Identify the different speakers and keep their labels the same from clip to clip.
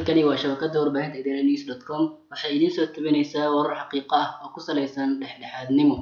Speaker 1: halkani waa shabakada warbaahinta idaaha news dot com waxay idiin soo tabinaysaa warar xaqiiqo ah oo ku saleysan dhexdhexaadnimo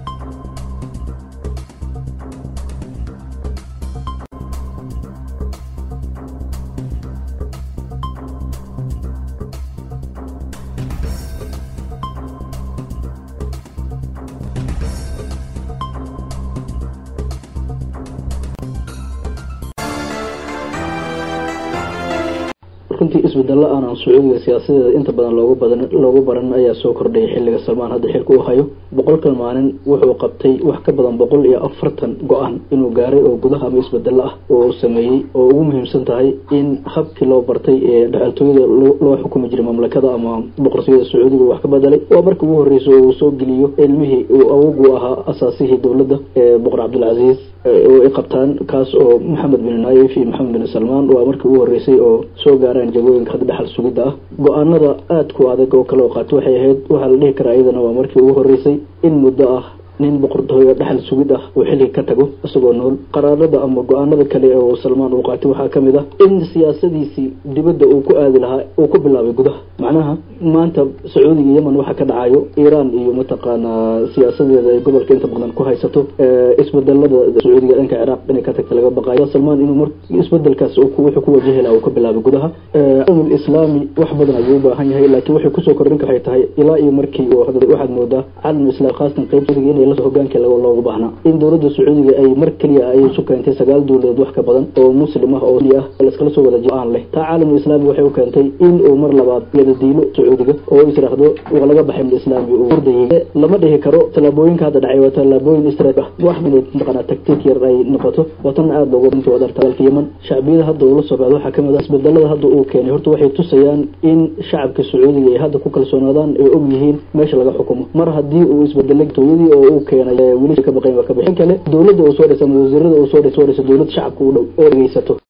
Speaker 2: runtii isbedelo aanan sacuudiga siyaasadeeda inta badan loogu badan loogu baran ayaa soo kordhayay xilliga salmaan hadda xilka uu hayo boqolkan maalin wuxuu qabtay wax ka badan boqol iyo afartan go-aan inuu gaaray oo gudaha ama isbedelo ah oo uu sameeyey oo ugu muhiimsan tahay in habkii loo bartay ee dhexaltooyada loo xukumi jiray mamlakada ama boqortooyada sacuudiga wax ka bedelay waa markii ugu horreysay oo uu soo geliyo ilmihii uu awogu ahaa asaasihii dowladda ee boqor cabdilcasiis oo ay qabtaan kaas oo maxamed bin naayif iyo maxamed bin salmaan waa markii ugu horreysay oo soo gaaraan jagooyinka hadda dhexal sugidda ah go-aanada aada ku adag oo kale oo qaata waxay ahayd waxaa la dhihi karaa iyadana waa markii ugu horreysay in muddo ah nin boqortooyo dhexal sugid ah uu xilliga ka tago isagoo nool qaraarada ama go-aanada kale oo salmaan uu qaatay waxaa kamid ah in siyaasadiisii dibadda uu ku aadi lahaa uu ku bilaabay gudaha macnaha maanta sacuudiga yemen waxa ka dhacayo iiraan iyo mataqaanaa siyaasadeeda ay gobolka inta badan ku haysato isbedelada sacuudiga dhanka ciraaq inay ka tagta laga baqayo salmaan inuu mar isbedelkaas wuxuu ku wajahi lahaa uu ka bilaabay gudaha caalamul islaami wax badan ayuu u baahan yahay laakiin waxay kusoo kordhin waxay tahay ilaa iyo markii waxaad moodaa caalamul islaam khaasatan qayb inay hogaanka looga baahnaa in dowladda sacuudiga ay mar keliya ay isu keentay sagaal dowladood wax ka badan oo muslim ah oo ah laskala soo wada aan leh taa caalamul islaami waxay u keentay in uu mar labaad yadadiilo sacuudiga oo israahdo waa laga baxay islaami uu ordayay lama dhihi karo tallaabooyinka hadda dhacay waa tallaabooyin istrat ah wax inay mataqanaa taktiik yar ay noqoto watan aada looga inta wadarta dalka yemen shacbiyada hadda uu la soo baxdo waxaa kamid ah isbedelada hadda uu keenay horta waxay tusayaan in shacabka sacuudiga ay hadda ku kalsoonaadaan ay og yihiin meesha laga xukumo mar haddii uu isbedelay tooyadii oo uu keenay weli ka baqayn waa ka bixin kale dowladda uu soo dhisa ama wasiirada uu soo dhisa dowlad shacabka u dhow oo dhegeysato